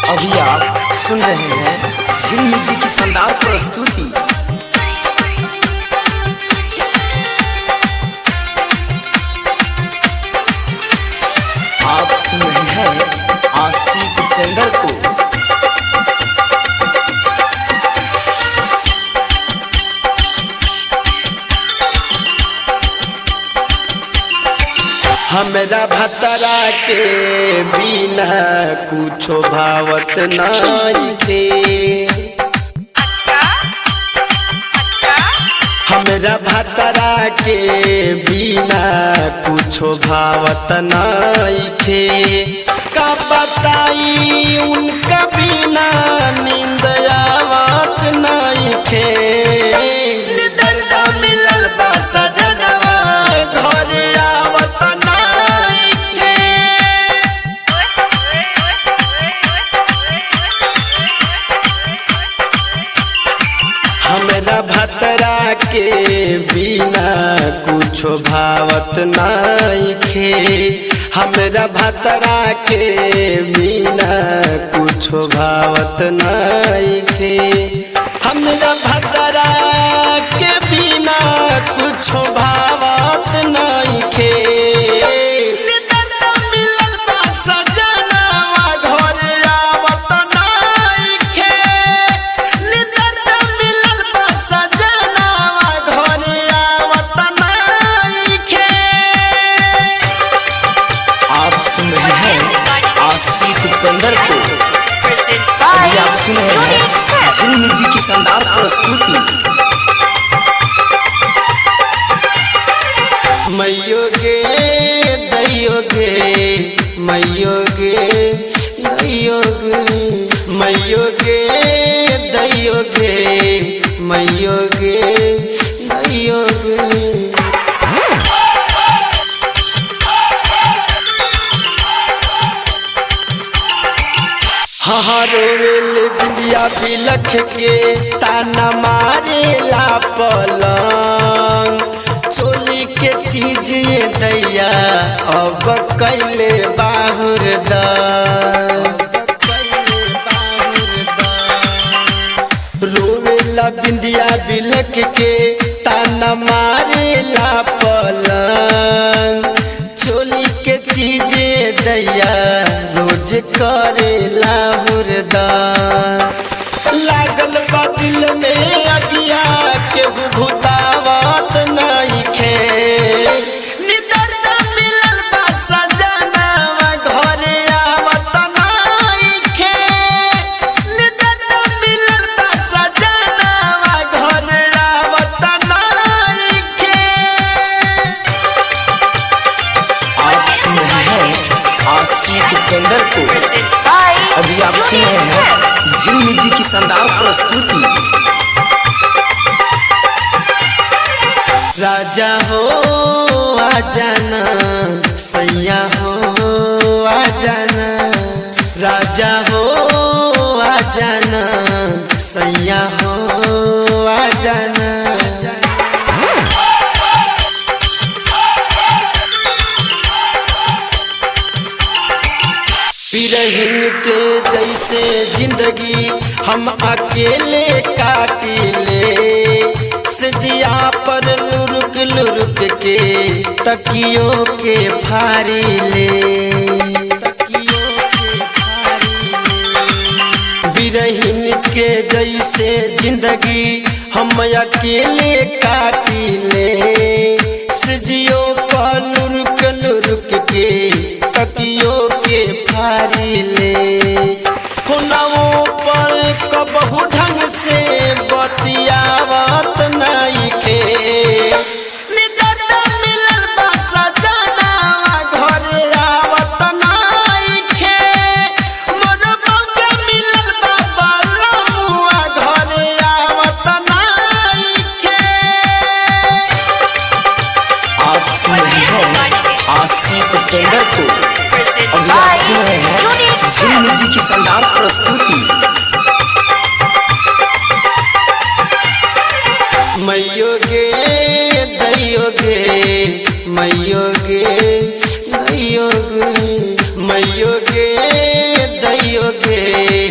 अभी आप सुन रहे हैं झिल जी की शानदार प्रस्तुति आप सुन रहे हैं आशिक उपेंद्र को हमरा भतरा के बिना कुछो भावत नहीं थे हमरा भतरा के बिना कुछो भावत नहीं थे का बताई उनका बिना नींद आवत नहीं थे दर्द मिलल बा सजनवा घर आवत नहीं थे हमरा भतरा के बिना कुछो भावत नहीं खे हमरा भतरा के बिना कुछो भावत नहीं खे हमरा भतरा के बिना कुछो भावत नहीं खे दर्द मिलल बा सजनवा घर आवत नहीं खे दर्द मिलल बा सजनवा घर आवत नहीं खे आप सुन रहे हैं आशिक उपेंद्र को अभी आप सुन रहे हैं झिल जी की शानदार प्रस्तुति मैयो गे दैयो गे मैयो गे दैयो गे मैयो गे दैयो गे मैयो गे दैयो गे हरोवेल बिंदिया बिलख के ताना मारे ला पलंग चोली के चीज ये दैया अब कैले बाहुर दा रोवेला बिंदिया बिलख के ताना मारे ला पलंग चोली के चीजे दैया रोज करे लाहुरदा लागल बा दिल में अगिया के भूतावत नहीं खे निदर्द मिलल बा सजनवा घरे आवत नहीं खे निदर्द मिलल बा सजनवा घरे आवत नहीं खे आप सुन रहे हैं आशिक उपेंद्र को अभी आप सुन रहे हैं झिल जी की शानदार प्रस्तुति राजा हो आ जाना सैया हो आ जाना राजा हो आ जाना सैया हो आ जाना बिरहिन के जैसे जिंदगी हम अकेले काटिले सजिया पर लुरुक लुरुक के तकियों के फारी ले तकियों के फारी ले बिरहिन के जैसे जिंदगी हम अकेले काटिले सजियो पर लुरुक लुरुक के तकियों के फारी ले हुनवों पर कबहू ढंग से बतियावत नहीं खे निदर्द मिलल बा सजनवा घरे आवत नहीं खे मोर मौका मिलल बा बलमुआ घरे आवत नहीं खे आप सुन रहे हैं आशिक उपेंद्र को अभी आप सुन रहे हैं झिल जी की शानदार प्रस्तुति मैयो गे दैयो गे मैयो गे दैयो गे मैयो गे दैयो गे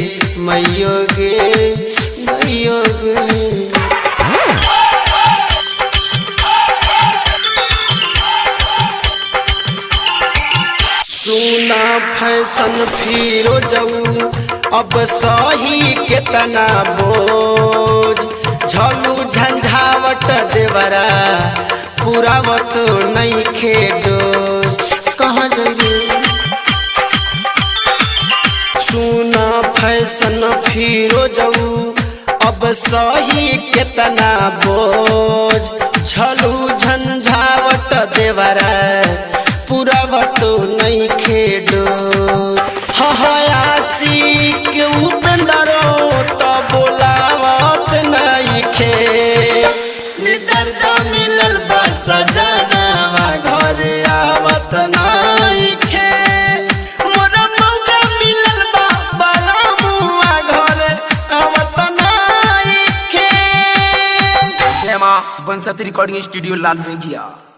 फिरोजऊ अब सही केतना बोझ झलू झंझावट देवरा पुरावत नहीं खेडोस कहाँ गई सुना फैशन फिरोजऊ अब सही केतना बोझ झलू झंझावट देवरा पुरावत नहीं खेडो हयासी के उपेंदरो तो बोलावत नहीं खे निदर्द मिलल बस जनवा घर आवत नहीं खे मोरा मौका मिलल बा बाला मुआ घर आवत नहीं खे जय मां बंसत रिकॉर्डिंग स्टूडियो लाल रेगिया